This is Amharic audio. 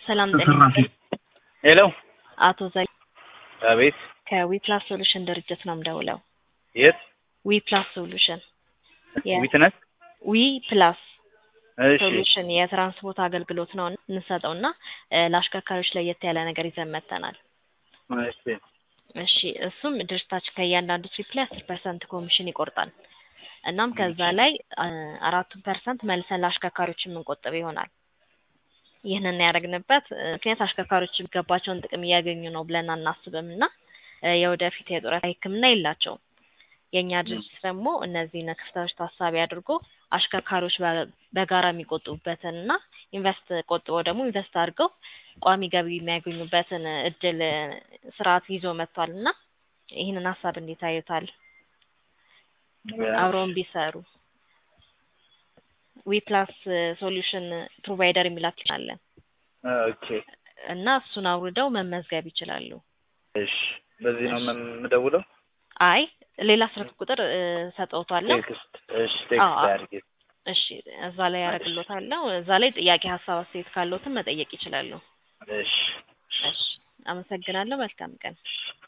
ሰላም ጤና ተሰራፊ ይስጥልኝ። ሄሎ አቶ ዘ አቤት ከዊፕላስ ሶሉሽን ድርጅት ነው የምደውለው። የት ዊፕላስ ሶሉሽን የ- ዊትነስ ዊ ፕላስ እሺ ሶሉሽን የትራንስፖርት አገልግሎት ነው የምንሰጠው እና እ፣ ለአሽከርካሪዎች ለየት ያለ ነገር ይዘን መጥተናል። እሺ እሺ እሱም ድርጅታችን ከእያንዳንዱ ትሪፕ ላይ አስር ፐርሰንት ኮሚሽን ይቆርጣል። እናም ከዛ ላይ አ፣ አራቱን ፐርሰንት መልሰን ለአሽከርካሪዎች የምንቆጥብ ይሆናል። ይህንን ያደረግንበት እ፣ ምክንያት አሽከርካሪዎች የሚገባቸውን ጥቅም እያገኙ ነው ብለን አናስብም እና እ፣ የወደፊት የጡረታ ሕክምና የላቸውም። የእኛ ድርጅት ደግሞ እነዚህን ክፍተቶች ታሳቢ አድርጎ አሽከርካሪዎች በ- በጋራ የሚቆጥቡበትን እና ኢንቨስት ቆጥበው ደግሞ ኢንቨስት አድርገው ቋሚ ገቢ የሚያገኙበትን እድል እ፣ ስርዓት ይዞ መጥቷል እና ይህንን ሀሳብ እንዴት አዩታል? አብረውን ቢሰሩ ዊ ፕላስ ሶሉሽን ፕሮቫይደር የሚል አፕሊኬሽን አለን ኦኬ እና እሱን አውርደው መመዝገብ ይችላሉ። እሺ በዚህ ነው የምደውለው አይ ሌላ ስልክ ቁጥር እ፣ ሰጠውታለሁ። ቴክስት እሺ ቴክስት አዎ። አድርጌ እሺ እዛ ላይ ያደርግሎታለሁ። እዛ ላይ ጥያቄ፣ ሀሳብ፣ አስተያየት ካለዎትም መጠየቅ ይችላሉ። እሺ እሺ አመሰግናለሁ። መልካም ቀን።